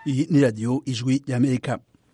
iyi ni radiyo ijwi y'amerika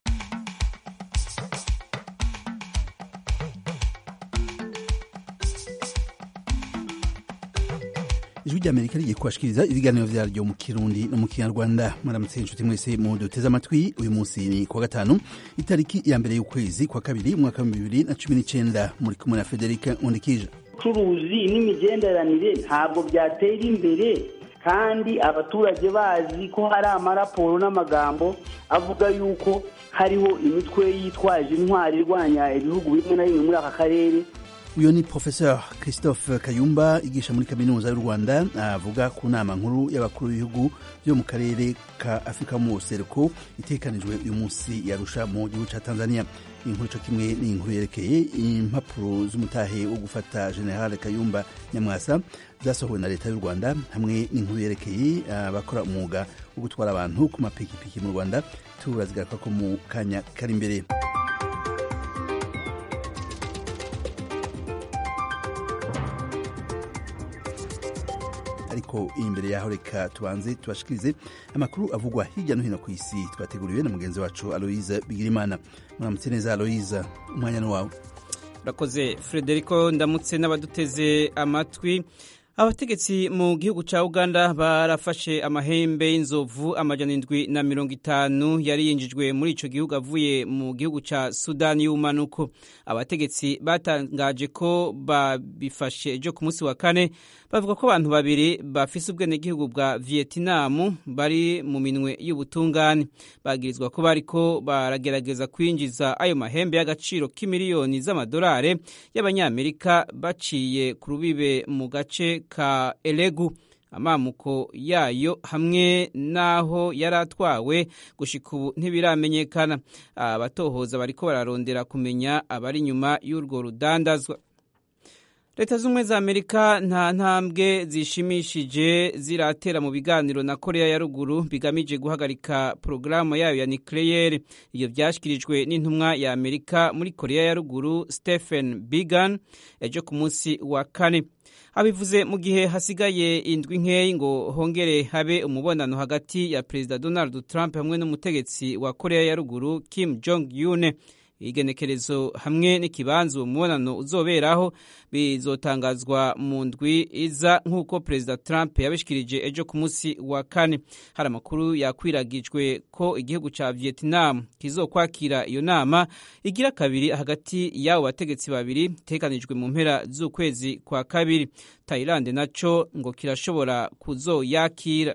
ijwi ry'amerika rigiye kubashikiriza ibiganiro vyaryo mu kirundi no mu kinyarwanda mwaramutse inshuti mwese mu duteze amatwi uyu munsi ni kuwa gatanu itariki ya mbere y'ukwezi kwa kabiri umwaka wa bibiri na cumi n'icenda muri kumwe na federika nkundikije ubucuruzi n'imigenderanire ntabwo byatera imbere kandi abaturage bazi ko hari amaraporo n'amagambo avuga yuko hariho imitwe yitwaje intwari irwanya ibihugu bimwe na bimwe muri aka karere uyu ni professeur christophe kayumba yigisha muri kaminuza y'u rwanda avuga ku nama nkuru y'abakuru b'ibihugu byo mu karere ka afurika mu buseruko itekanijwe uyu munsi yarusha mu gihugu ca tanzania inkuru co kimwe ni inkuru yerekeye impapuro z'umutahe wo gufata general kayumba nyamwasa zasohowe na leta y'u rwanda hamwe n'inkuru yerekeye abakora umwuga wo gutwara abantu ku mapikipiki mu rwanda turazigaruka ko mu kanya kari imbere ariko imbere yaho reka tubanze tubashikirize amakuru avugwa hirya no hino ku isi twateguriwe na mugenzi wacu aloise bigirimana muramutse neza aloise umwanya ni wawe urakoze frederico ndamutse n'abaduteze amatwi abategetsi mu gihugu cya uganda barafashe amahembe y'inzovu amajana indwi na mirongo itanu yari yinjijwe muri icyo gihugu avuye mu gihugu cya sudani y'ubumanuko abategetsi batangaje ko babifashe ejo ku munsi wa kane bavuga ko abantu babiri bafise ubwenegihugu bwa vietinamu bari mu minwe y'ubutungane bagirizwa ko bariko baragerageza kwinjiza ayo mahembe y'agaciro k'imiliyoni z'amadolari y'abanyamerika baciye ku rubibe mu gace ka elegu amamuko yayo hamwe n'aho yari atwawe gushika ubu ntibiramenyekana abatohoza bariko bararondera kumenya abari inyuma y'urwo rudandazwa leta z'ubumwe za amerika nta ntambwe zishimishije ziratera mu biganiro na korea ya ruguru bigamije guhagarika porogaramu yayo ya nucleaire iyo byashyikirijwe n'intumwa ya amerika muri korea ya ruguru stephen bigan ejo ku munsi wa kane abivuze mu gihe hasigaye indwi nkeyi ngo hongere habe umubonano hagati ya perezida donald trump hamwe n'umutegetsi wa korea ya ruguru kim jong un igenekerezo hamwe n'ikibanza uwo mubonano uzoberaho bizotangazwa mu ndwi iza nk'uko perezida trump yabishikirije ejo ku munsi wa kane hari amakuru yakwiragijwe ko igihugu cya vietnam kizokwakira iyo nama igira kabiri hagati y'abo bategetsi babiri itekanijwe mu mpera z'ukwezi kwa kabiri thailand naco ngo kirashobora kuzoyakira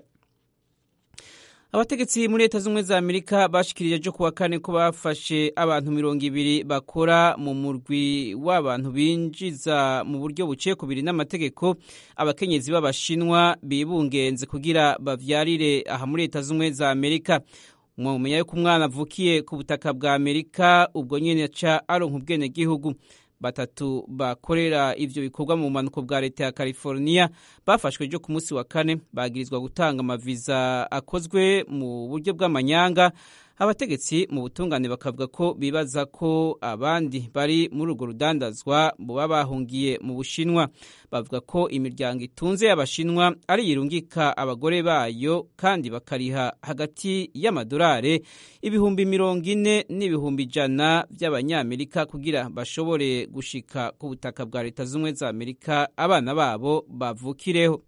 abategetsi muri leta z'ubumwe za amerika bashikirije ejo kuwa kane ko bafashe abantu mirongo ibiri bakora mu murwi w'abantu binjiza mu buryo buciye ku biri n'amategeko abakenyezi b'abashinwa bibungenze kugira bavyarire aha muri leta z'ubumwe za amerika mwamenya yuko umwana avukiye ku butaka bwa amerika ubwo nyene aca aronka ubwenegihugu batatu bakorera ivyo bikorwa mu bumanuko bwa leta ya california bafashwe ejo ku munsi wa kane bagirizwa gutanga amaviza akozwe mu buryo bw'amanyanga abategetsi mu butungane bakavuga ko bibaza ko abandi bari muri urwo rudandazwa buba bahungiye mu bushinwa bavuga ko imiryango itunze y'abashinwa ari yirungika abagore bayo kandi bakariha hagati y'amadolari ibihumbi mirongo ine n'ibihumbi ijana by'abanyamerika kugira bashobore gushika ku butaka bwa leta z'ubumwe za amerika abana babo bavukireho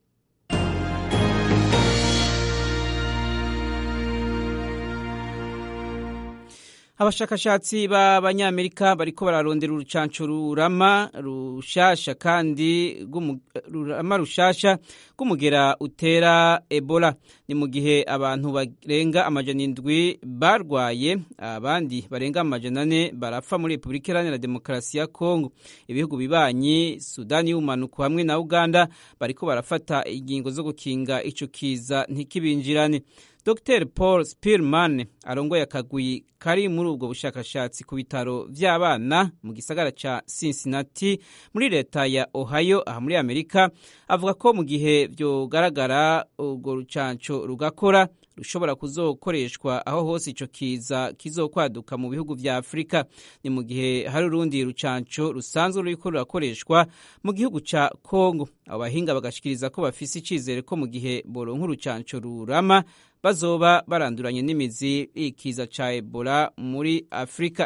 abashakashatsi b'abanyamerika bariko bararondera urucanco rurama rushasha kandi rurama rushasha rw'umugera utera ebola ni mu gihe abantu barenga amajana indwi barwaye abandi barenga amajana ane barapfa muri repubulika iharanira demokarasi ya kongo ibihugu bibanyi sudani y'ubumanuko hamwe na uganda bariko barafata ingingo zo gukinga ico kiza ntikibinjirane dr paul spirman arongoye akagwi kari muri ubwo bushakashatsi ku bitaro vy'abana mu gisagara ca cincinnati muri leta ya ohio aha muri amerika avuga ko mu gihe vyogaragara urwo rucanco rugakora rushobora kuzokoreshwa aho hose ico kiza kizokwaduka mu bihugu vya afurika ni mu gihe hari urundi rucanco rusanzwe ruriko rurakoreshwa mu gihugu ca kongo abo bahinga bagashikiriza ko bafise icizere ko mu gihe boronka urucanco rurama bazoba baranduranye n'imizi ikiza ca ebola muri afurika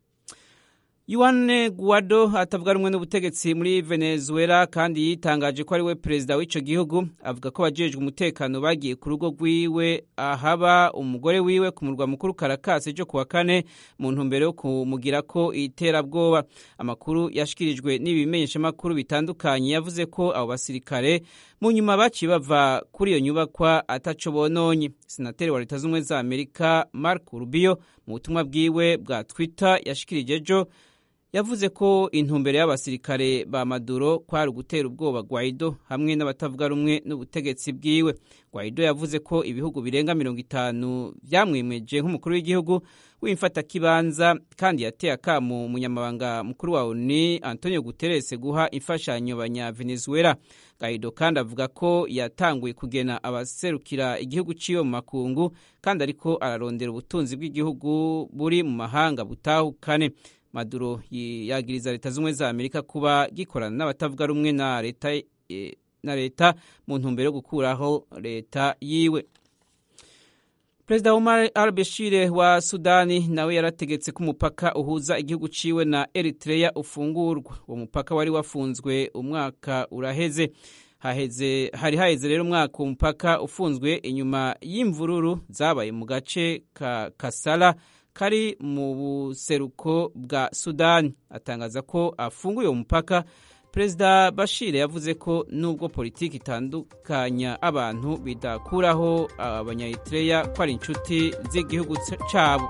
Juan Guaido atavuga rumwe n'ubutegetsi muri Venezuela kandi yitangaje ko ari we perezida w'ico gihugu avuga ko abajejwe umutekano bagiye ku rugo rwiwe ahaba umugore wiwe ku murwa mukuru Caracas ejo kuwa kane mu ntumbero yo kumugira ko iterabwoba amakuru yashikirijwe n'ibimenyeshamakuru bitandukanye yavuze ko abo basirikare mu nyuma baciye bava kuri iyo nyubakwa ataco bononye senateri wa leta z'ubumwe za Amerika Marco Rubio mu butumwa bwiwe bwa Twitter yashikirije ejo yavuze ko intumbero y'abasirikare ba Maduro kwari ugutera ubwoba Guaido hamwe n'abatavuga rumwe n'ubutegetsi bwiwe Guaido yavuze ko ibihugu birenga mirongo itanu vyamwemeje nk'umukuru w'igihugu w'imfatakibanza kandi yateye akamu umunyamabanga mukuru wa ONU Antonio Guterres guha imfashanyo banya Venezuela Guaido kandi avuga ko yatanguye kugena abaserukira igihugu ciwe mu makungu kandi ariko ararondera ubutunzi bw'igihugu buri mu mahanga butahukane Maduro yagiriza leta z'ubumwe za Amerika kuba gikorana n'abatavuga rumwe na leta e, na leta mu ntumbero yo gukuraho leta yiwe Perezida Omar al-Bashir wa Sudani nawe yarategetse ko umupaka uhuza igihugu ciwe na Eritrea ufungurwa uwo mupaka wari wafunzwe umwaka uraheze haheze hari haheze rero umwaka umupaka ufunzwe inyuma y'imvururu zabaye mu gace ka Kasala kari mu buseruko bwa Sudani atangaza ko afunguye uwo mupaka Perezida Bashir yavuze ko nubwo politiki itandukanya abantu bidakuraho abanyaeritrea ko ari inshuti z'igihugu cyabo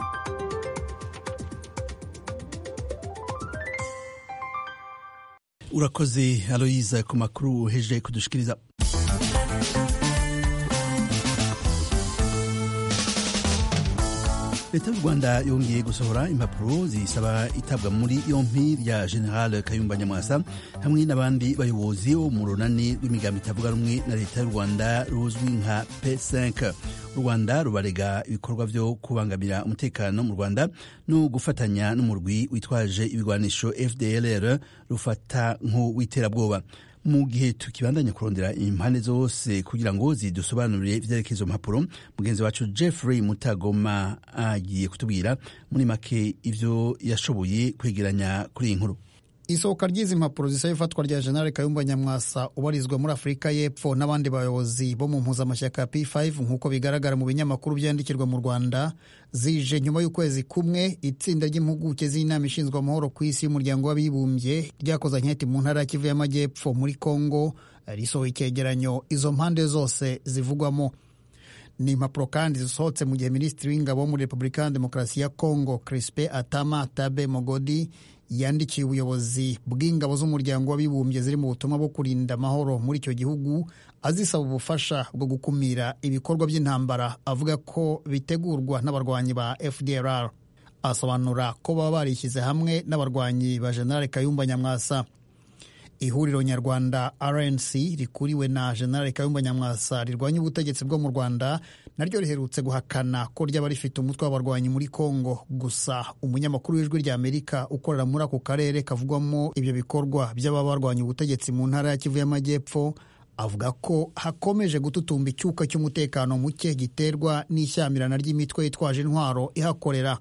urakoze aloyiza ku makuru uheje kudushikiriza leta y'u rwanda yongeye gusohora impapuro zisaba itabwa muri yompi rya general kayumba nyamwasa hamwe n'abandi bayobozi bo mu runani rw'imigambi itavuga rumwe na leta y'u rwanda ruzwi nka p5 u rwanda rubarega ibikorwa byo kubangamira umutekano mu rwanda no gufatanya n'umurwi witwaje ibigwanisho fdlr rufata nk'uw'iterabwoba mu gihe tukibandanya kurondera impande zose kugira ngo zidusobanurire ivyerekezo mpapuro mugenzi wacu jeffrey mutagoma agiye kutubwira muri make ivyo yashoboye kwegeranya kuri iyi nkuru isohoka ry'izi mpapuro zisaba ifatwa rya jenerali kayumba nyamwasa ubarizwa muri afurika y'epfo n'abandi bayobozi bo mu mpuzamashyaka ya p5 nk'uko bigaragara mu binyamakuru byandikirwa mu rwanda zije nyuma y'ukwezi kumwe itsinda ry'impuguke z'inama ishinzwe amahoro ku isi y'umuryango w'abibumbye ryakoze anketi mu ntara ya kivu y'amajyepfo muri congo risohoye icyegeranyo izo mpande zose zivugwamo ni impapuro kandi zisohotse mu gihe minisitiri w'ingabo wo muri repubulika ya demokarasi ya congo crispe atama tabe mogodi yandikiye ubuyobozi bw'ingabo z'umuryango w'abibumbye ziri mu butumwa bwo kurinda amahoro muri icyo gihugu azisaba ubufasha bwo gukumira ibikorwa by'intambara avuga ko bitegurwa n'abarwanyi ba fdrr asobanura ko baba barishyize hamwe n'abarwanyi ba generale kayumba nyamwasa ihuriro nyarwanda rnc rikuriwe na generale kayumba nyamwasa rirwanya ubutegetsi bwo mu rwanda naryo riherutse guhakana ko ryaba rifite umutwe w'abarwanyi muri congo gusa umunyamakuru w'ijwi rya amerika ukorera muri ako karere kavugwamo ibyo bikorwa by'ababa barwanya ubutegetsi mu ntara ya kivu y'amajyepfo avuga ko hakomeje gututumba icyuka cy'umutekano muke giterwa n'ishyamirana ry'imitwe yitwaje intwaro ihakorera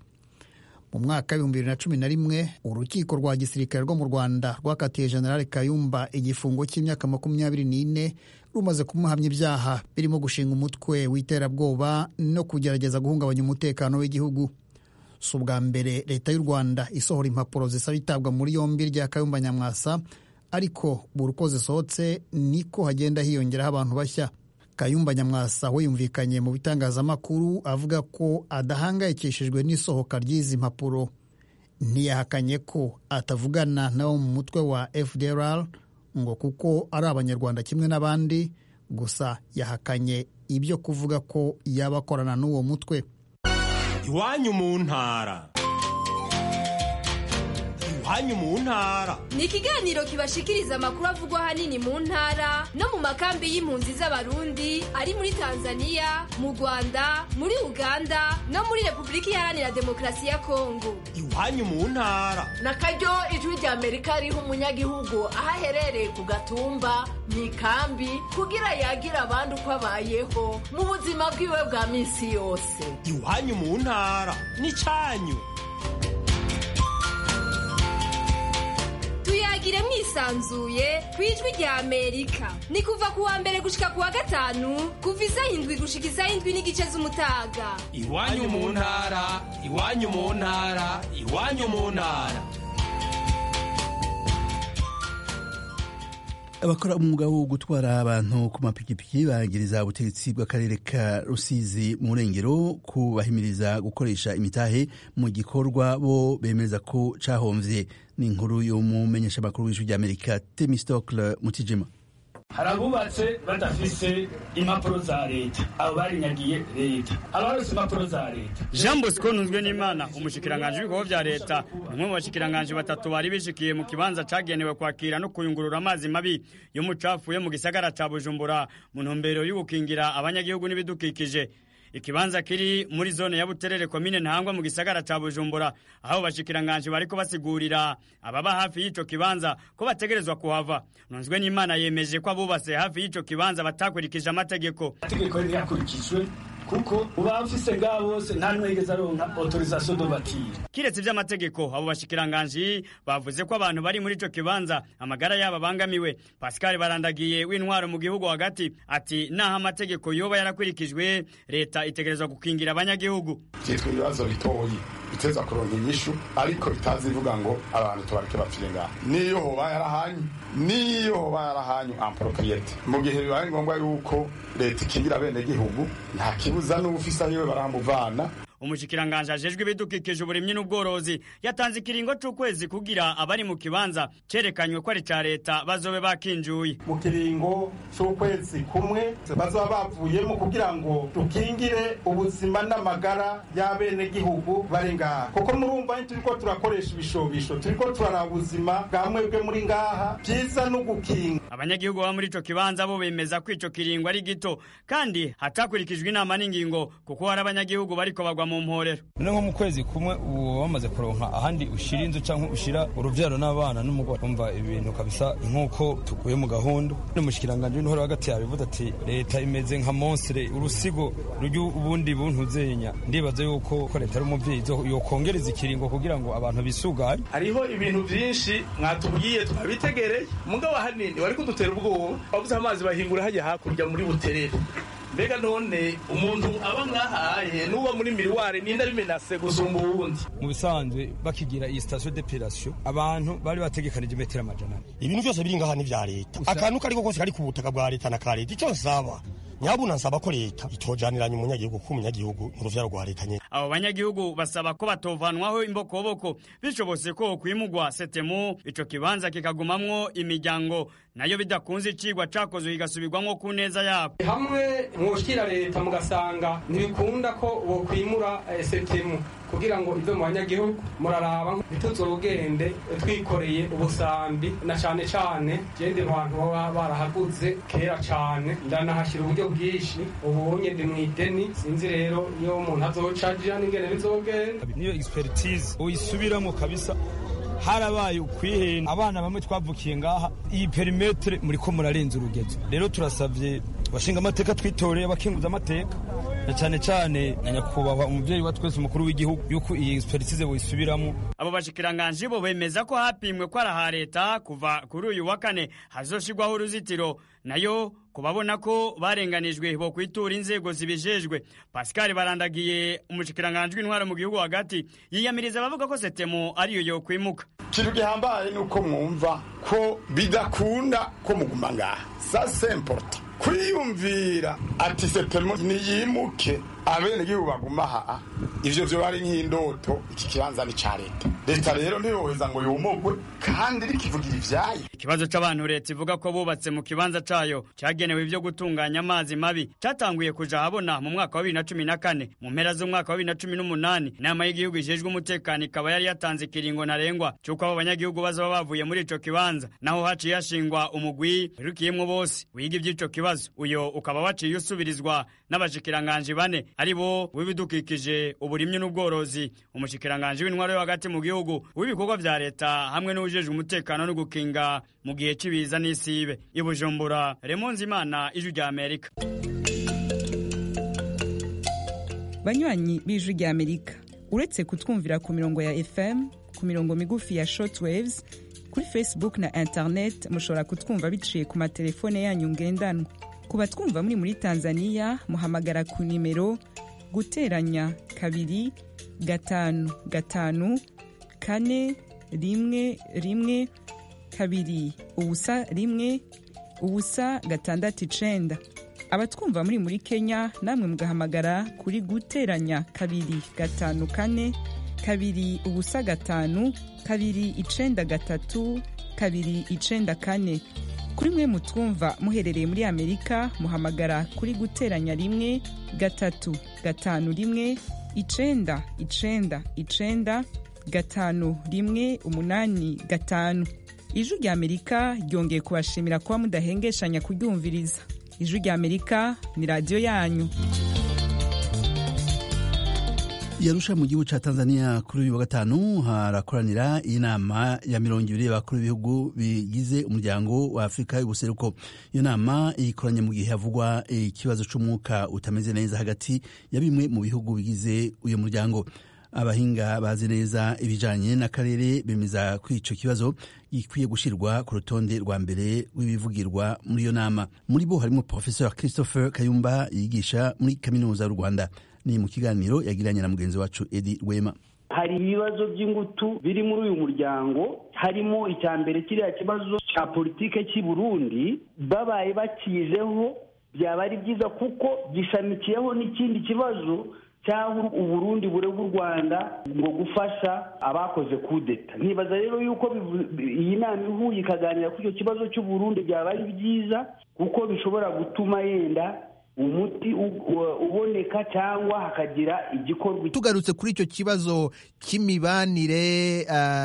mu mwaka w'ibihumbi bibiri na cumi na rimwe urukiko rwa gisirikare rwo mu rwanda rwakatiye generale kayumba igifungo cy'imyaka makumyabiri n'ine rumaze kumuhamya ibyaha birimo gushinga umutwe w'iterabwoba no kugerageza guhungabanya umutekano w'igihugu si ubwa mbere leta y'u rwanda isohora impapuro zisaba itabwa muri yombi rya kayumba nyamwasa ariko buri uko zisohotse niko hagenda hiyongeraho abantu bashya kayumba nyamwasa we yumvikanye mu bitangazamakuru avuga ko adahangayikishijwe n'isohoka ry'izi mpapuro ntiyahakanye ko atavugana nabo mu mutwe wa fdrr ngo kuko ari abanyarwanda kimwe n'abandi gusa yahakanye ibyo kuvuga ko yaba akorana n'uwo mutwe iwanyu mu ntara iwanyu mu ntara ni ikiganiro kibashikiriza amakuru avugwa ahanini mu ntara no mu makambi y'impunzi z'abarundi ari muri tanzania mu rwanda muri uganda no muri repubulika iharanira demokarasi ya kongo iwanyu mu ntara na karyo ijwi rya amerika riha umunyagihugu aho aherereye ku gatumba mu ikambi kugira yagira abandi uko abayeho mu buzima bwiwe bwa minsi yose iwanyu mu ntara n'icyanyu tuyagire mwisanzuye ku ijwi rya amerika ni kuva ku wa mbere gushika ku wa gatanu kuva isaha indwi gushika isaha indwi n'igice z'umutaga iwanyu mu ntara iwanyu mu ntara iwanyu mu ntara abakora umwuga wo gutwara abantu ku mapikipiki bagiriza ubutegetsi bw'akarere ka rusizi mu rengero kubahimiriza gukoresha imitahe mu gikorwa bo bemeza ko cahomvye ni inkuru y'umumenyeshamakuru w'ijwi ry'amerika temistocle mutijima hari abubatse badafise impapuro za leta abo barinyagiye leta abarose impapuro za leta jean bosco ntunzwe n'imana umushikiranganji w'ibikorwa vya leta ni umwe mu bashikiranganji batatu bari bishikiye mu kibanza cagenewe kwakira no kuyungurura amazi mabi y'umucafu yo mu gisagara ca bujumbura mu ntumbero y'ugukingira abanyagihugu n'ibidukikije ikibanza kiri muri zone ya buterere komine ntangwa mu gisagara ca bujumbura aho bashikiranganji bariko basigurira ababa hafi y'ico kibanza ko bategerezwa kuhava ntunzwe n'imana yemeje ko abubatse hafi y'ico kibanza batakurikije amategeko amategeko ntiyakurikijwe kuko uba ufise ngaho bose nta n'umwe yigeze aronka autorisation de batire kiretse ivy'amategeko abo bashikiranganji bavuze ko abantu bari muri ico kibanza amagara yabo abangamiwe pascal barandagiye w'intwaro mu gihugu hagati ati naho amategeko yoba yarakurikijwe leta itegerezwa gukingira abanyagihugu vyitwa ibibazo bitoyi biteza kuronka inyishu ariko bitazi ivuga ngo abantu tubareke bapfire ngaha niyo hoba yarahanyu niyo hoba yarahanyu ampropriete mu gihe bibaye ngombwa yuko leta ikingira bene gihugu nta kibuza n'ubufisa yiwe baramuvana umushikiranganje ajejwe ibidukikije uburimyi n'ubworozi yatanze ikiringo c'ukwezi kugira abari mu kibanza cerekanywe ko ari ca leta bazobe bakinjuye mu kiringo c'ukwezi kumwe bazoba bavuyemo kugira ngo dukingire ubuzima n'amagara y'abenegihugu bari ngaha kuko murumva turiko turakoresha ibishobisho turiko turaraba ubuzima bwa mwebwe muri ngaha vyiza no gukinga abanyagihugu baba muri ico kibanza bo bemeza ko ico kiringo ari gito kandi hatakurikijwe inama n'ingingo kuko hari abanyagihugu bariko bagwa mu mporero none nko mu kwezi kumwe ubu wamaze kuronka ahandi ushira inzu cyangwa ushira uruvyaro n'abana n'umugore umva ibintu kabisa nk'uko tuguye mu gahunda n'umushikiranganje w'intore hagati yabivuze ati leta imeze nka monstre urusigo rujya ubundi buntuzenya ndibaza yuko ko leta ari umuvyeyi yokongereza ikiringo kugira ngo abantu bisuganye hariho ibintu vyinshi mwatubwiye twabitegereye mugabo hanini wari kudutera ubwoba wabuze amazi bahingura hajya hakurya muri buterere mbega none umuntu aba mwahaye n'uba muri miriware ninde ari menase gusumba uwundi mu bisanzwe bakigira iyi station d'epilation abantu bari bategekanije metero amajana ibintu byose biri ngaha ni vya leta akantu kariko kose kari ku butaka bwa leta na ka leta ico nsaba nyabuna nsaba ko leta itojaniranye umunyagihugu kuko umunyagihugu ni uruvyaro rwa leta nyene abo banyagihugu basaba ko batovanwaho imbokoboko bishobotse ko kwimugwa setemu ico kibanza kikagumamwo imiryango nayo bidakunze icigwa cakozwe kigasubirwamwo ku neza yabo hamwe mwoshikira leta mugasanga ntibikunda ko bokwimura setemu kugira ngo ive mu banyagihugu muraraba ntituzogende twikoreye ubusambi na cane cane jende abantu baba barahaguze kera cane ndanahashyira uburyo bwinshi ubonye ndi mw'ideni sinzi rero iyo umuntu azocaja n'ingene bizogenda niyo expertise uyisubiramo kabisa harabaye ukwihenda abana bamwe twavukiye ngaha iyi perimetre muriko murarenza urugezo rero turasavye bashinga amateka twitoreye abakinguza amateka na cyane cyane na nyakubahwa umuvyeyi wa twese umukuru w'igihugu yuko iyi expertise boyisubiramo abo bashikiranganji bo bemeza ko hapimwe ko ari aha leta kuva kuri uyu wa kane hazoshirwaho uruzitiro nayo kubabona ko barenganijwe bo kwitura inzego zibijejwe pascal barandagiye umushikiranganji w'intwaro mu gihugu hagati yiyamiriza abavuga ko setemo ariyo yokwimuka ikintu gihambaye ni uko mwumva ko bidakunda ko muguma ngaha sa semporta kwiyumvira ati setemo niyimuke abenegihugu baguma aha ivyo vyo bari nk'indoto iki kibanza ni ca leta leta rero ntiyoheza ngo yomogwe kandi rikivugira ivyayo ikibazo c'abantu leta ivuga ko bubatse mu kibanza cayo cagenewe ivyo gutunganya amazi mabi catanguye kuja habona mu mwaka wa bibiri na cumi na kane mu mpera z'umwaka wa bibiri na cumi n'umunani inama y'igihugu ijejwe umutekano ikaba yari yatanze ikiringo ntarengwa c'uko abo banyagihugu bazoba bavuye muri ico kibanza naho haciye hashingwa umugwi wirukiyemwo bose wiga ivy'ico kibazo uyo ukaba waciye usubirizwa n'abashikiranganji bane ari bo w'ibidukikije uburimyi n'ubworozi umushikiranganji w'intwaro yo hagati mu gihugu w'ibikorwa vya leta hamwe n'uwujejwe umutekano no gukinga mu gihe c'ibiza n'isibe i bujumbura remonzi imana ijwi rya amerika banywanyi b'ijwi rya amerika uretse kutwumvira ku mirongo ya fm ku mirongo migufi ya shortwaves kuri facebook na internet mushobora kutwumva biciye ku matelefone yanyu ngendanwa ku batwumva muri muri tanzania muhamagara ku nimero guteranya kabiri gatanu gatanu kane rimwe rimwe kabiri ubusa rimwe ubusa gatandatu icenda abatwumva muri muri kenya namwe mugahamagara kuri guteranya kabiri gatanu kane kabiri ubusa gatanu kabiri icenda gatatu kabiri icenda kane kuri mwe mutwumva muherereye muri amerika muhamagara kuri guteranya rimwe gatatu gatanu rimwe icenda icenda icenda gatanu rimwe umunani gatanu ijwi rya amerika ryongeye kubashimira kuba mudahengeshanya kuryumviriza ijwi rya amerika ni radiyo yanyu yarusha mu gihugu ca tanzania kuri uyu wa gatanu harakoranira inama ya mirongo ibiri y'abakuru b'ibihugu bigize umuryango wa afurika y'ubuseruko iyo nama ikoranye mu gihe havugwa ikibazo c'umwuka utameze neza hagati ya bimwe mu bihugu bigize uyu muryango abahinga bazi neza ibijanye n'akarere bemeza ko ico kibazo gikwiye gushirwa ku rutonde rwa mbere rw'ibivugirwa muri iyo nama muri bo harimo professeur christopher kayumba yigisha muri kaminuza y'u rwanda ni mu kiganiro yagiranye na mugenzi wacu edi rwema hari ibibazo by'ingutu biri muri uyu muryango harimo icya mbere kiriya kibazo cya politike cy'i burundi babaye bakijeho byaba ari byiza kuko gishamikiyeho n'ikindi kibazo cyangwa uburundi burega u rwanda ngo gufasha abakoze kudeta ntibaza rero yuko iyi nama ihuye ikaganira kuri icyo kibazo cy'uburundi byaba ari byiza kuko bishobora gutuma yenda umuti uboneka cyangwa hakagira igikorwa tugarutse kuri icyo kibazo cy'imibanire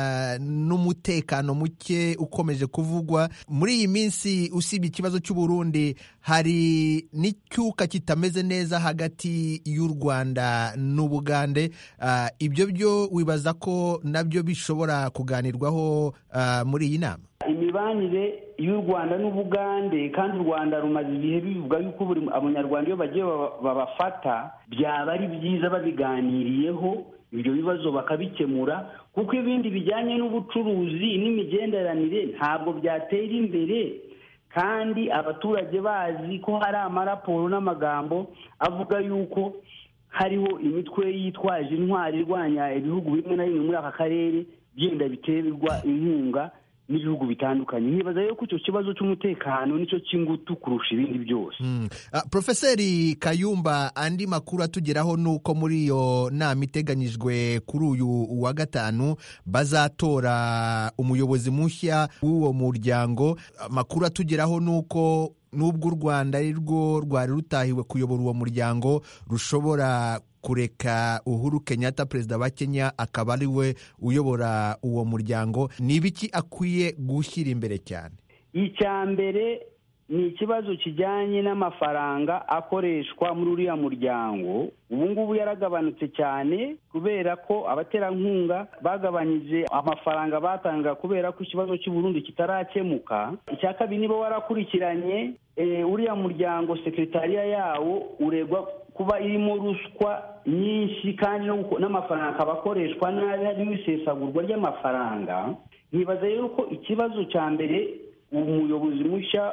n'umutekano muke ukomeje kuvugwa muri iyi minsi usibye ikibazo cy'uburundi hari n'icyuka kitameze neza hagati y'u rwanda n'ubugande ibyo byo wibaza ko nabyo bishobora kuganirwaho muri iyi nama imibanire y'u rwanda n'ubugande kandi u rwanda rumaze ibihe bivuga yuko buri abanyarwanda iyo bagiye babafata byaba ari byiza babiganiriyeho ibyo bibazo bakabikemura kuko ibindi bijyanye n'ubucuruzi n'imigenderanire ntabwo byatera imbere kandi abaturage bazi ko hari amaraporo n'amagambo avuga yuko hariho imitwe yitwaje intwari irwanya ibihugu bimwe na bimwe muri aka karere byenda biterwa inkunga n'ibihugu bitandukanye ntibaza rero ko icyo kibazo cy'umutekano nicyo cy'ingutu kurusha ibindi byose porofeseri kayumba andi makuru atugeraho ni uko muri iyo nama iteganyijwe kuri uyu wa gatanu bazatora umuyobozi mushya w'uwo muryango amakuru atugeraho ni uko n'ubwo u rwanda ari rwo rwari rutahiwe kuyobora uwo muryango rushobora kureka uhuru kenyatta perezida wa kenya akaba ari we uyobora uwo muryango ni ibiki akwiye gushyira imbere cyane icya mbere ni ikibazo kijyanye n'amafaranga akoreshwa muri uriya muryango ubu ngubu yaragabanutse cyane kubera ko abaterankunga bagabanyije amafaranga batanga kubera ko ikibazo cy'uburundi kitarakemuka icya kabiri niba warakurikiranye uriya muryango sekretariya yawo uregwa kuba irimo ruswa nyinshi kandi n'amafaranga akaba akoreshwa nabi harimo isesagurwa ry'amafaranga ntibaza rero ko ikibazo cya mbere umuyobozi mushya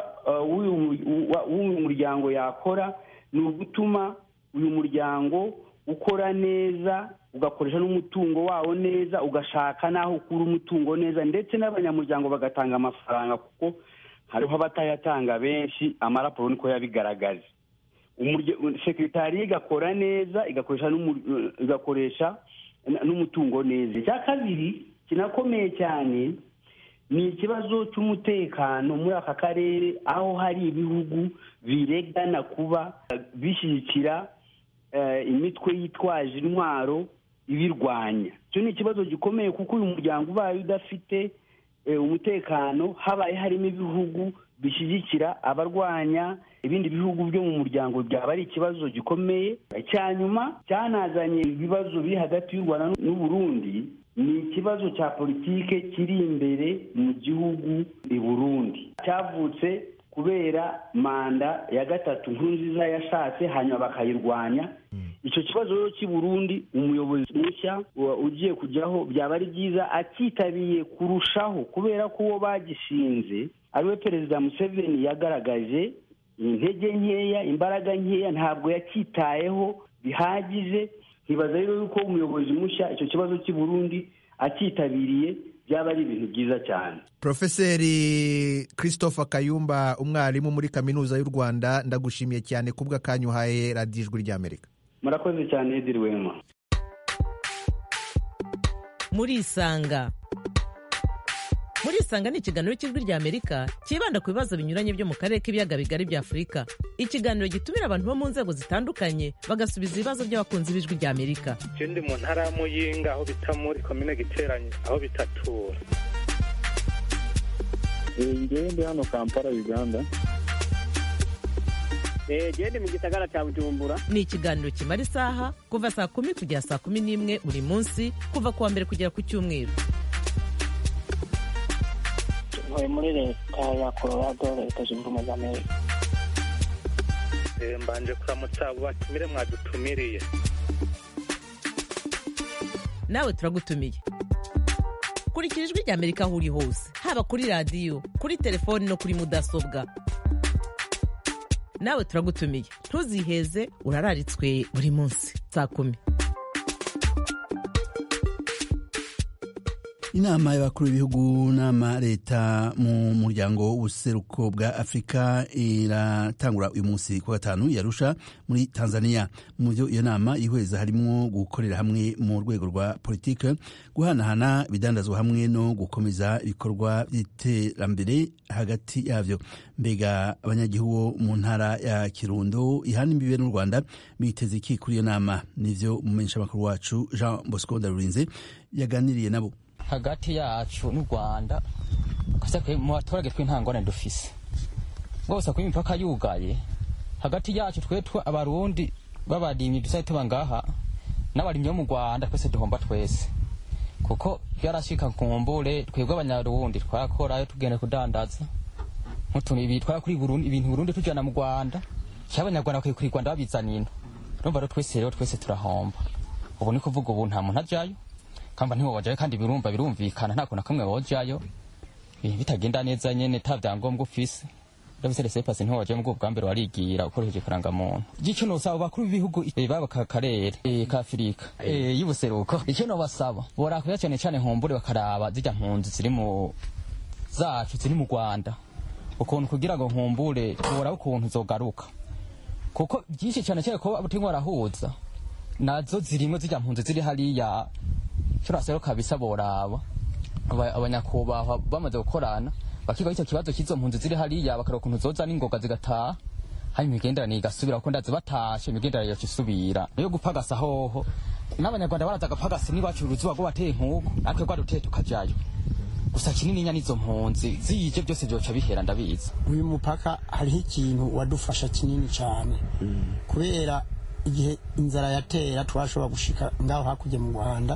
w'uyu muryango yakora ni ugutuma uyu muryango ukora neza ugakoresha n'umutungo wawo neza ugashaka n'aho ukura umutungo neza ndetse n'abanyamuryango bagatanga amafaranga kuko hariho abatayatanga benshi amaraporo niko yabigaragaje sekretariya igakora neza igakoresha igakoresha n'umutungo neza icya kabiri kinakomeye cyane ni ikibazo cy'umutekano muri aka karere aho hari ibihugu biregana kuba bishyigikira imitwe yitwaje intwaro ibirwanya icyo ni ikibazo gikomeye kuko uyu muryango ubaye udafite umutekano habaye harimo ibihugu bishyigikira abarwanya ibindi bihugu byo mu muryango byaba ari ikibazo gikomeye icya nyuma cyanazanye ibibazo biri hagati y'u rwanda n'uburundi ni ikibazo cya politike kiri imbere mu gihugu i burundi cyavutse kubera manda ya gatatu nkuru nziza yashatse hanyuma bakayirwanya icyo kibazo rero cy'i burundi umuyobozi mushya ugiye kujyaho byaba ari byiza acyitabiriye kurushaho kubera ko uwo bagishinze ariwe perezida museveni yagaragaje intege nkeya imbaraga nkeya ntabwo yacyitayeho bihagije ntibaza rero yuko umuyobozi mushya icyo kibazo cy'i burundi acyitabiriye byaba ari ibintu byiza cyane profeseri christopher kayumba umwarimu muri kaminuza y'u rwanda ndagushimiye cyane kubwa kanyuhaye radiyo ijwi ry'amerika murakoze cyane ediri wema murisanga murisanga ni ikiganiro cy'ijwi ry'amerika cyibanda ku bibazo binyuranye byo mu karere k'ibiyaga bigari bya afurika ikiganiro gitumira abantu bo mu nzego zitandukanye bagasubiza ibibazo by'abakunzi b'ijwi ry'amerika icyo ndi mu ntara ya muyinga aho bita muri komine giteranye aho bitatura ngewe ndi hano kampala uganda genda mu gisagara cya bujumbura ni ikiganiro kimara isaha kuva saa kumi kugera saa kumi n'imwe buri munsi kuva ku wa mbere kugera ku cyumweru ntuye muri leta ya colorado leta zunze ubumwe za amerika mbanje kuramutsa abo batumire mwadutumiriye nawe turagutumiye kurikira ijwi ry'amerika aho uri hose haba kuri radiyo kuri telefoni no kuri mudasobwa nawe turagutumiye ntuziheze urararitswe buri munsi saa kumi inama y'abakuru b'ibihugu n'ama leta mu muryango w'ubuseruko bwa afurika iratangura uyu munsi ku gatanu yarusha muri tanzania mu byo iyo nama ihweza harimo gukorera hamwe mu rwego rwa politike guhanahana ibidandazwa hamwe no gukomeza ibikorwa by'iterambere hagati yabyo mbega abanyagihugu mu ntara ya kirundo ihana imbibe n'u rwanda biteze iki kuri iyo nama nivyo umumenyeshamakuru wacu jean bosco ndarurinze yaganiriye nabo hagati yacu n'u rwanda mu baturage tw'intangwane dufise rwose kuba imipaka yugaye hagati yacu twetwe abarundi b'abarimyi dusaye tuba ngaha n'abarimyi bo mu rwanda twese duhomba twese kuko byarashika ku mbure twebwe abanyarundi twakorayo tugenda kudandaza nk'utuntu ibi twakuri burundi ibintu burundi tujana mu rwanda cyangwa abanyarwanda bakwiye kuri rwanda babizana ino urumva rero twese rero twese turahomba ubu ni kuvuga ubu nta muntu ajyayo kamba ntiwobajayo kandi birumva birumvikana nta kuntu na kamwe wojayo ibintu bitagenda neza nyene ta vyangombwa ufise ndabise rese pasi ntiwobajayo mu bwa mbere warigira ukoresheje karangamuntu gico nosaba bakuru b'ibihugu baba ka karere ka afurika y'ubuseruko icyo nobasaba borakuya cyane cyane nkumbure bakaraba zijya mpunzi ziri mu zacu ziri mu rwanda ukuntu kugira ngo nkumbure boraba ukuntu zogaruka kuko byinshi cyane cyane ko butimwe barahuza nazo zirimo zijya mpunzi ziri hariya turasero kabisa boraba abanyakubahwa bamaze gukorana bakiga icyo kibazo cy'izo mpunzi ziri hariya bakareba ukuntu zoza n'ingoga zigataha hanyuma imigenderanire igasubira kuko ndazi batashe imigenderanire yacu isubira niyo gupagasa hoho n'abanyarwanda baraza agapagasi n'iwacu uruzuba rwo bateye nk'uko natwe rwaduteye tukajayo gusa kinini nya n'izo mpunzi zije byose byoca bihera ndabizi uyu mupaka hariho ikintu wadufasha kinini cyane kubera igihe inzara yatera twashobora gushika ngaho hakurya mu rwanda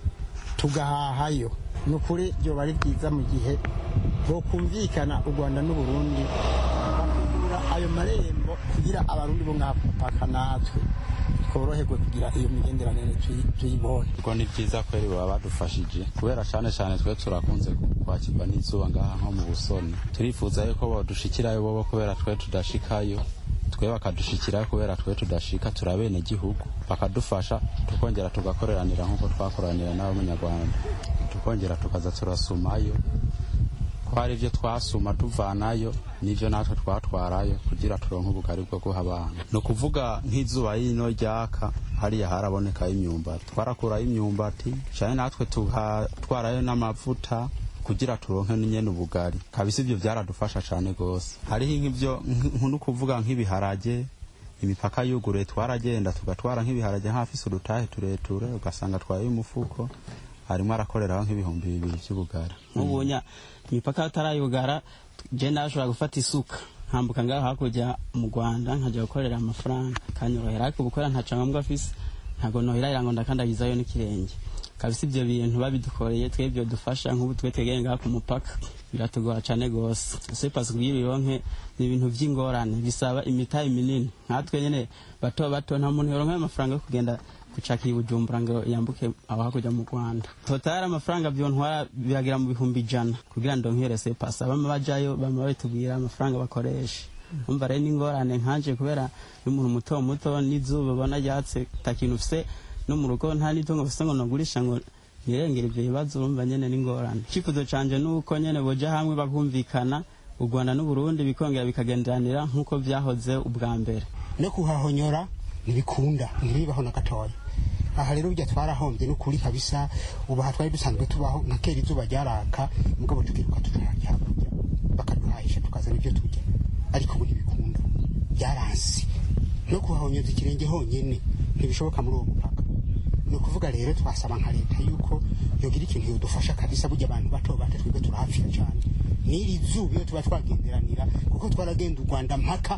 tugahahayo ni ukuri byoba ari byiza mu gihe bokumvikana u rwanda n'uburundi bakugura ayo marembo kugira abarundi bo ngaha ku mupaka natwe tworoherwe kugira iyo migenderanire tuyibone kuko ni byiza kweri baba badufashije kubera cyane cyane twe turakunze kwakirwa n'izuba ngaha nko mu busoni turifuza yuko badushikirayo bobo kubera twe tudashikayo twe bakadushikirayo kubera twe tudashika turabene gihugu bakadufasha tukongera tugakoreranira nk'uko twakoranira n'abanyarwanda tukongera tukaza turasumayo ko hari ibyo twasuma tuvanayo n'ibyo natwe twatwarayo kugira turonke ubugari bwo guha abantu ni ukuvuga nk'izuba yino ryaka hariya harabonekayo imyumbati twarakurayo imyumbati cyane natwe tugatwarayo n'amavuta kugira turonke nyene ubugari kabisa ibyo byaradufasha cyane gose hariho nk'ibyo nk'uno kuvuga nk'ibiharage imipaka yuguruye twaragenda tugatwara nk'ibiharage nk'afise udutahe tureture ugasanga twaye umufuko harimo arakoreraho nk'ibihumbi bibiri by'ubugari nk'ubunya imipaka atarayugara je nashobora gufata isuka nkambuka ngaho hakurya mu rwanda nkajya gukorera amafaranga kanyorohera ariko gukora ntaca ngombwa afise ntabwo nohera ngo ndakandagizayo n'ikirenge kabisa ibyo bintu babidukoreye twebwe dufasha nk'ubu twe twegeye ngaha ku mupaka biratugora cyane gose ese pasi kugira ironke ni ibintu by'ingorane bisaba imitahe minini nkatwe nyene bato bato nta muntu yoronka amafaranga yo kugenda gucakira ibujumbura ngo yambuke aho hakurya mu rwanda totari amafaranga byontwara biragera mu bihumbi ijana kugira ndonke pasi abama bajayo bama babitubwira amafaranga bakoresha umva rero n'ingorane nkanje kubera y'umuntu muto muto n'izuba ubona ryatse takintu ufise no mu rugo nta n'itungo ufise ngo nagurisha ngo nirengera ibyo bibazo urumva nyene n'ingorane icyifuzo canje nuko nyene boja hamwe bakumvikana u rwanda n'uburundi bikongera bikagenderanira nk'uko vyahoze ubwa mbere no kuhahonyora ntibikunda ntibibaho na gatoya aha rero burya twarahombye n'ukuri kabisa ubu aha twari dusanzwe tubaho nka kera izuba ryaraka mugabo tukiruka tukarya hakurya bakaduhahisha tukazana ibyo turya ariko ubu ntibikunda byaransi no kuhahonyoza ikirenge honyine ntibishoboka muri uwo mupaka ni ukuvuga rero twasaba nka leta yuko yogira ikintu yodufasha kabisa burya abantu bato bato twebwe turahapfira cyane n'iri zuba iyo tuba twagenderanira kuko twaragenda u rwanda mpaka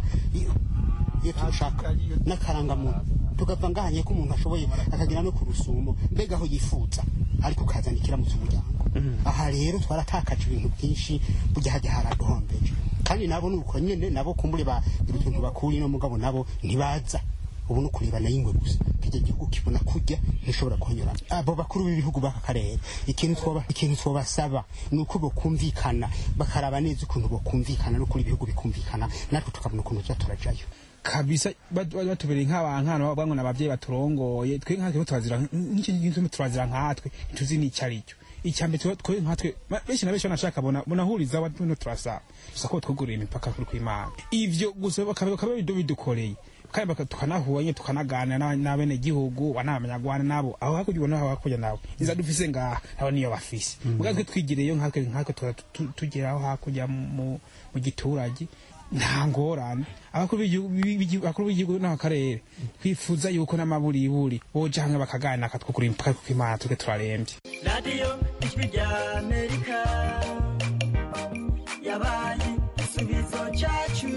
iyo turushaka n'akarangamuntu tugapfa ngahanye ko umuntu ashoboye akagera no ku rusumo mbega aho yifuza ariko ukazana ikiramutse umuryango aha rero twaratakaje ibintu byinshi burya hajya haraduhombeje kandi nabo ni uko nyine nabo kumbure bagira utuntu bakuri no mugabo nabo ntibaza ubu ni ukurebana y'ingwe gusa kijya gihugu kibona kurya ntishobora kuhanyura abo bakuru b'ibihugu b'aka karere ikintu twoba ikintu twobasaba ni uko bokumvikana bakaraba neza ukuntu bokumvikana no kuri ibihugu bikumvikana natwe tukabona ukuntu tuza turajayo kabisa batubereye nk'abantu bamwe n'abavyeyi baturongoye twe nkatwe turazira nk'icyo turazira nkatwe ntituzi n'icyo ari cyo icyambere twe nkatwe benshi na benshi banashaka bona bonahuriza abantu turasaba gusa ko twuguriye imipaka kuri kw'Imana ivyo gusa bakaba bidukoreye kandi tukanahuye tukanaganira n'abene gihugu wanamanyagwana nabo aho hakurya ubona aho hakurya nabo inza dufise ngaha abo niyo bafise muga twe twigireyo nkatwe nkatwe tugeraho hakurya mu giturage nta ngorane abakuru b'igihugu n'akarere twifuza yuko n'amaburiburi boja hamwe bakaganira katwukura impaka kuko imana tuke turarembye radiyo ijwi rya amerika yabaye igisubizo cyacu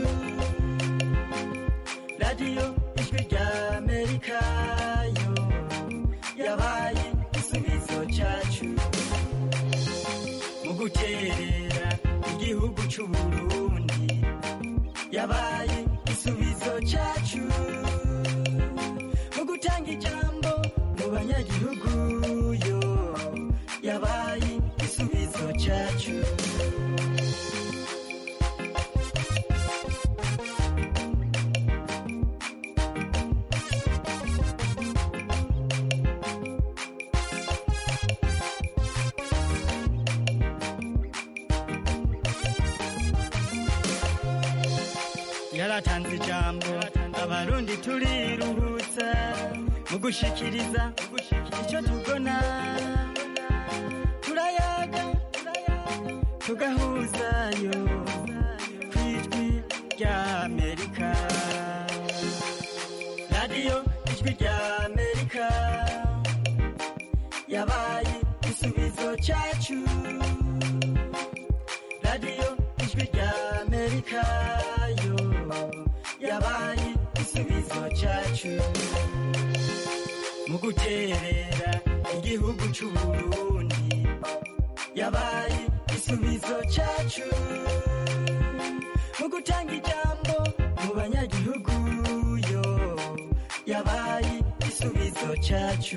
radiyo ijwi rya amerika yo yabaye igisubizo cyacu mu guterera igihugu cy'uburundi yabaye igisubizo cyacu mu gutanga ijambo mu banyagihugu yo yabaye igisubizo cyacu yaratanze ijambo abarundi turiruhutsa mu gushikiriza icyo tubona turayaga tugahuzayo ku ijwi rya amerika radiyo ijwi rya amerika yabaye igisubizo cyacu radiyo ijwi rya amerika yo yabaye igisubizo cyacu mu guterera igihugu cy'uburundi yabaye igisubizo cyacu mu gutanga ijambo mu banyagihugu yo yabaye igisubizo cyacu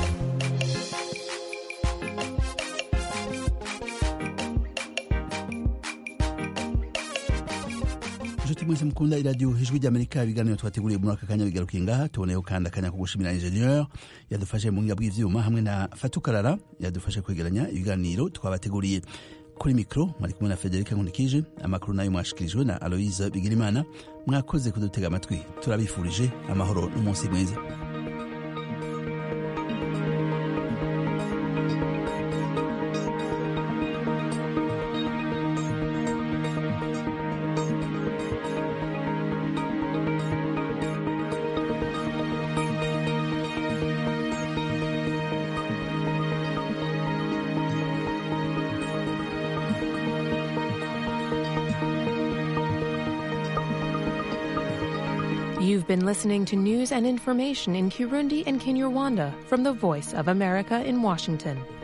inshuti mwese mukunda iradiyo ijwi ry'amerika ibiganiro twateguriye muri aka kanya bigarukiye ngaha tuboneyeho kandi akanya ko gushimira ingenieur yadufashe mu buhinga bw'ivyuma hamwe na fatukarara yadufashe kwegeranya ibiganiro twabateguriye kuri mikoro mwari kumwe na federika nkundikije amakuru nayo mwashikirijwe na aloise bigirimana mwakoze kudutega amatwi turabifurije amahoro n'umunsi mwiza You've been listening to news and information in Kirundi and Kinyarwanda from the Voice of America in Washington.